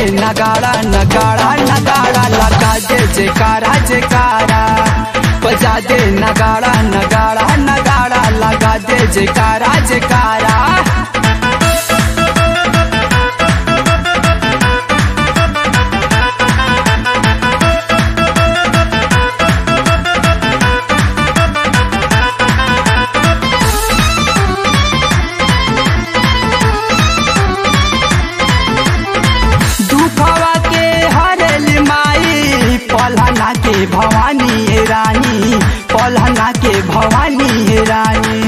नगाड़ा नगाड़ा नगाड़ा लगा दे जयकारा जयकारा बजा दे नगाड़ा नगाड़ा नगाड़ा लगा दे जयकारा जयकारा दुखवा के हरल माई पलहना के भवानी हे रानी पलहना के भवानी हे रानी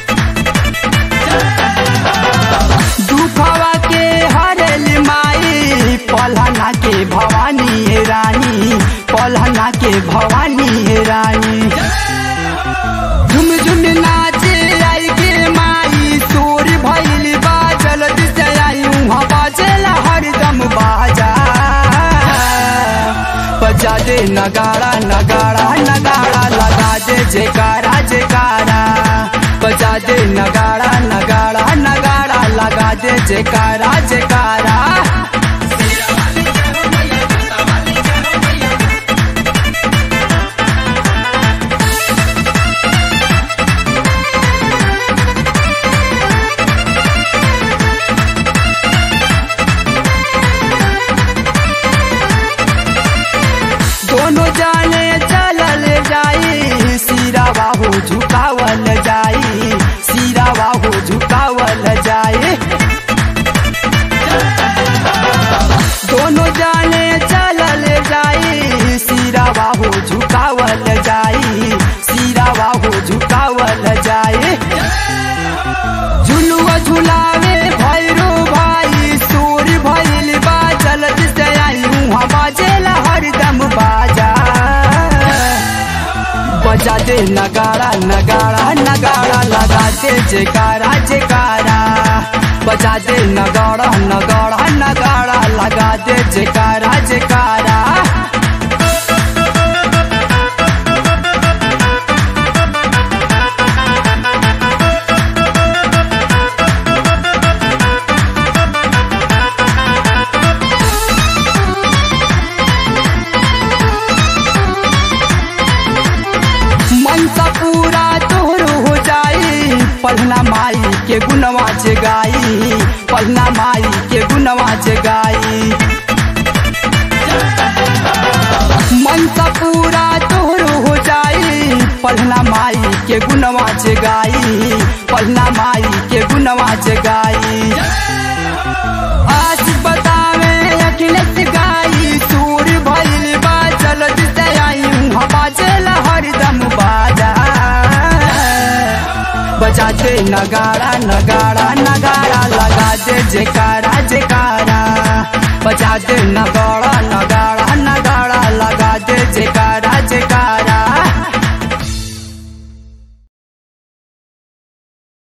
दुखवा के हरल माई पलहना के भवानी हे रानी पलहना के भवानी हे रानी झुम झुम नाचे आई के माई सोर भइल बा जल्द से आई उहाँ बाजेला हरदम बाजा बजा दे नगाड़ा नगाड़ा नगाड़ा लगा दे जयकारा जयकारा बजा दे नगाड़ा नगाड़ा नगाड़ा लगा दे जयकारा जयकारा दोनों जाने चलल जाई सिरा बाहू झुकावल जाई सिरा बाहू झुकावल जाई दोनों जाने चलल जाई सिरा बाहू झुकावल जाई सिरा बाहू झुकावल जाई झुलुआ झुलावे भैरो भाई सूर भइल बा जल्द से आई उहाँ बाजेला हरदम बाजा बजा दे नगाड़ा नगाड़ा नगाड़ा लगा दे जयकारा जयकारा बजा दे नगाड़ा नगाड़ा नगाड़ा लगा दे जयकारा जयकारा मन सा पूरा तोहर हो जाई पढ़ना माई के गुनवा जगाई पढ़ना माई के गुनवा जगाई मन सा पूरा तोहर हो जाई पढ़ना माई के गुनवा जगाई पढ़ना माई के गुनवा जगाई आज बतावे अखिलेश गाई सूर भइल बा जल्द से आई उहाँ बाजेला हरदम बाजा बजा दे नगाड़ा नगाड़ा नगाड़ा लगा दे जयकारा जयकारा बजा दे नगाड़ा नगाड़ा